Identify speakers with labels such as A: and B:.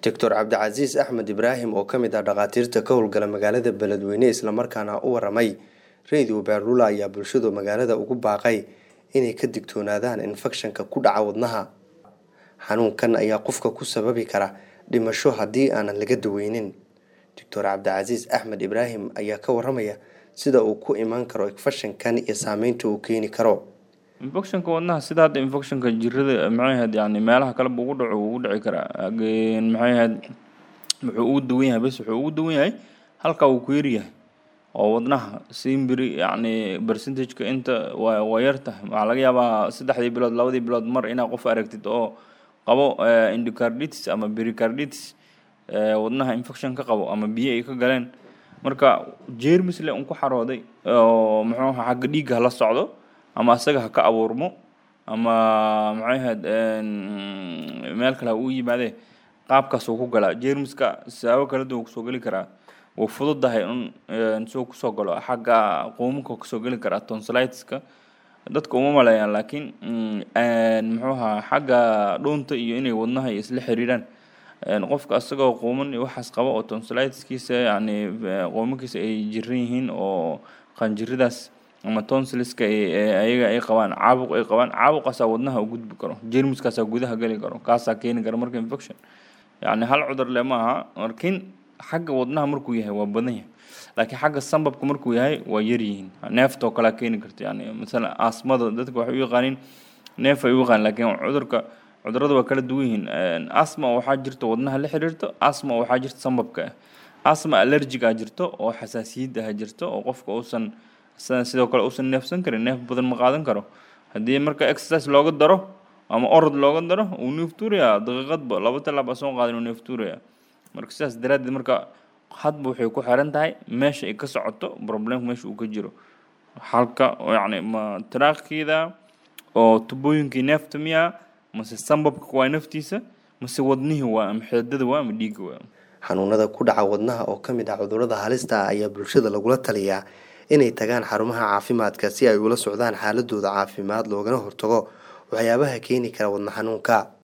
A: doctor cabdicasiis axmed ibraahim oo kamid ah dhakhaatiirta ka howlgala magaalada beledweyne islamarkaana u waramay radio beerlula ayaa bulshadu magaalada ugu baaqay inay ka digtoonaadaan infekshanka ku dhaca wadnaha xanuunkan ayaa qofka ku sababi kara dhimasho haddii aanan laga daweynin doctor cabdicasiis axmed ibraahim ayaa ka waramaya sida uu ku imaan karo infekshankan iyo saameynta uu keeni karo
B: infectionka wadnaha sida hadda infectionka jirada maxay ahayd yani meelaha kale buu ugu dhaco ugu dhici karaa maxay ahayd wuxuu ugu duwan yahay bes wuxuu ugu duwan yahay halkaa uu ku yaryahay oo wadnaha simbiri yacni percentageka inta waa waa yar tahay waxaa laga yaabaa saddexdii bilood labadii bilood mar inaad qof aragtid oo qabo endocarditis ama pericarditis wadnaha infection ka qabo ama biyo ay ka galeen marka jeermis le un ku xarooday oo muxuu aha xagga dhiigga hala socdo ama asaga ha ka abuurmo ama maxay ahayd meel kale ha uu yimaadee qaabkaas uu ku galaa jeermiska siyaabo kala duwan kusoo geli karaa wuu fududahay un soo kusoo galo xagga quumanka kasoo geli karaa tonsilitiska dadka uma maleeyaan laakiin muxuu ahaa xagga dhuunta iyo inay wadnaha isla xiriiraan qofka asagoo quuman iyo waxaas qaba oo tonsilitiskiisa yani quumankiisa ay jiran yihiin oo qanjiridaas ama tonsiliska ayaga ay qabaan caabuq ay qabaan caabuqaasaa wadnaha u gudbi karo jermiskaasaa gudaha geli karo kaasaa keeni kara marka infection yani hal cudur le ma aha laakiin xagga wadnaha markuu yahay waa badan yahay laakiin xagga sambabka markuu yahay waa yaryihiin neeftoo kalea keeni karta yani masalan asmada dadka waxay u yaqaaniin neef ay u yaqaan laakiin cudurka cudurada waa kala duwan yihiin asma waxaa jirta wadnaha la xiriirto asma waxaa jirta sambabka ah asma allergic a jirto oo xasaasiyad ah jirto oo qofka uusan sidoo kale uusan neefsan karin neef badan ma qaadan karo haddii marka exercise looga daro ama orod looga daro uu neeftuuraya daqiiqadba laba talaab a soo qaadin uu neeftuuraya marka sidaas daraaddeed marka hadba waxay ku xiran tahay meesha ay ka socoto problemka meesha uu ka jiro halka yacni ma taraakhiida oo tubooyinkii neefta miya mase sambabka waa naftiisa mase wadnihii waa ama xeedada waa ama dhiigga waa
A: xanuunada ku dhaca wadnaha oo ka mid ah cudurrada halista ah ayaa bulshada lagula taliyaa inay tagaan xarumaha caafimaadka si ay ula socdaan xaaladooda caafimaad loogana hortago waxyaabaha keeni kara wadna xanuunka